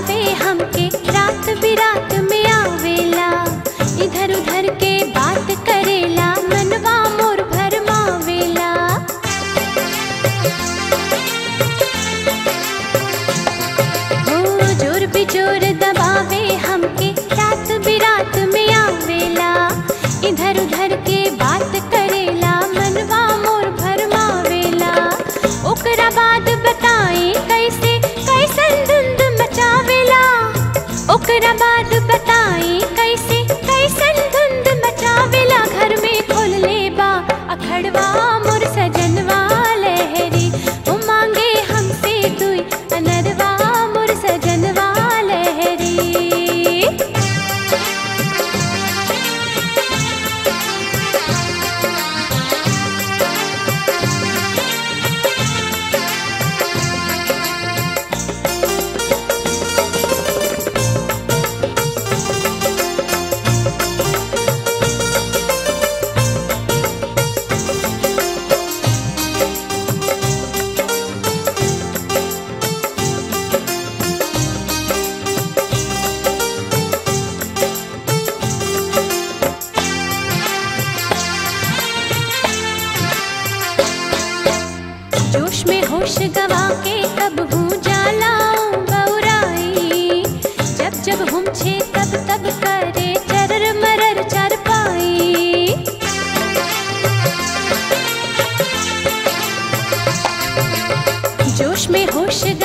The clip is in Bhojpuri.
दबावे हमके रात बिरात में आवेला इधर उधर के बात करेला मनवा मोर भरमावेला हो जोर बिजोर दबावे हमके रात बिरात में आवेला इधर उधर के बात करेला मनवा मोर भरमावेला ओकरा बाद बताए कैसे कैसन धुंध मचावेला ओकरा बाद बताए कैसे कैसन धुंध मचावेला घर में खोल ले बा अखड़वा मोर सजनवा लहरी ओ मांगे हमसे दुई अनरवा मोर सजनवा लहरी जोश में होश गवा के कब हूँ जालाऊं बौराई जब जब हम छे तब तब करे चरर मरर चर पाई जोश में होश